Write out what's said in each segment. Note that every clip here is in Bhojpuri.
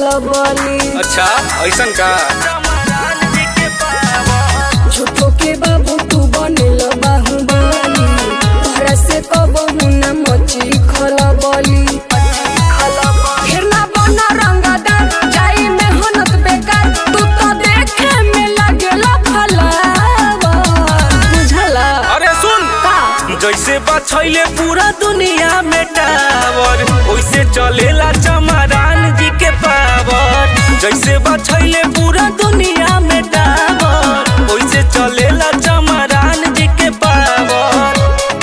खलबली अच्छा ऐसन का झूठो के बाबू तू बनेल बाहुबली तोहरा से कबहू न मची खलबली फिर ना बना रंगदार जाई मेहनत बेकार तू तो देखे में लगेला फलावा बुझला अरे सुन का जैसे बछैले पूरा दुनिया में टावर वैसे चलेला चमरान जी के पावर जैसे बछैले पूरा दुनिया में टावर वैसे चलेला चमरान जी के पावर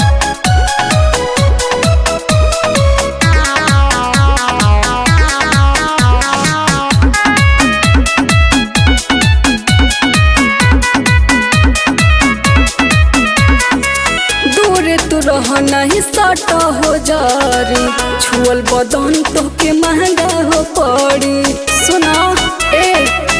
दूर तू रह नहीं सट हो जारी छुअल बदन तो के महंगा हो पड़ी सुना ए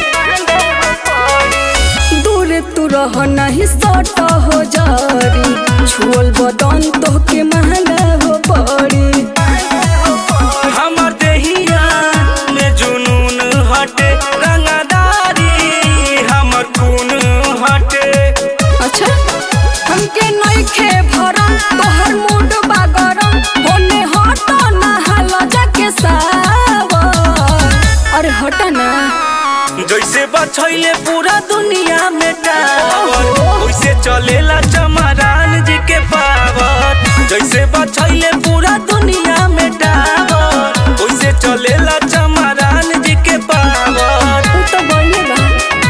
दूर तू रह नहीं सट हो जारी छुअल बदन तो के महंगा हो पड़ी हमर देहिया में जुनून हटे रंगदारी हमर खून हटे अच्छा हमके नइखे भरम तोहर मूड बा गरम होने हट ना हाल जाके सावर अरे हट ना जैसे बछैले पूरा दुनिया में टावर वैसे चलेला चमरान जी के पावर जैसे बछैले पूरा दुनिया में टावर वैसे चलेला चमरान जी के पावर उ तो बढ़िया बा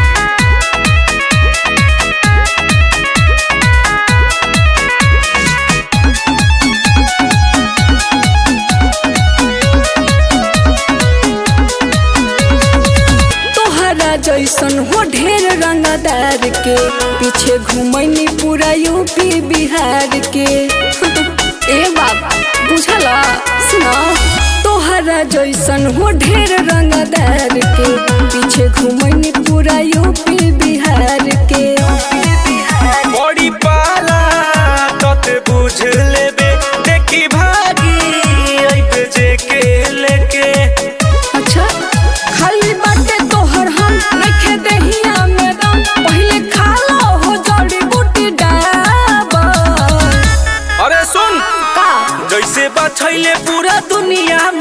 तोहरा जैसन हो ढेर रंगदार के पीछे घुमैनी पूरा यूपी बिहार के ए बाबा बुझला सुना तोहरा जैसन हो ढेर रंगदार के पीछे घुमैनी पूरा यूपी बिहार के बड़ी पाला तते बुझ लेबे देखी भागी अइबे जे के लेके अच्छा खाली बाटे तोहर हम नइखे देहिया में दम पहिले खा लो हो जड़ी बूटी डाबर अरे सुन का जैसे बछैले पूरा दुनिया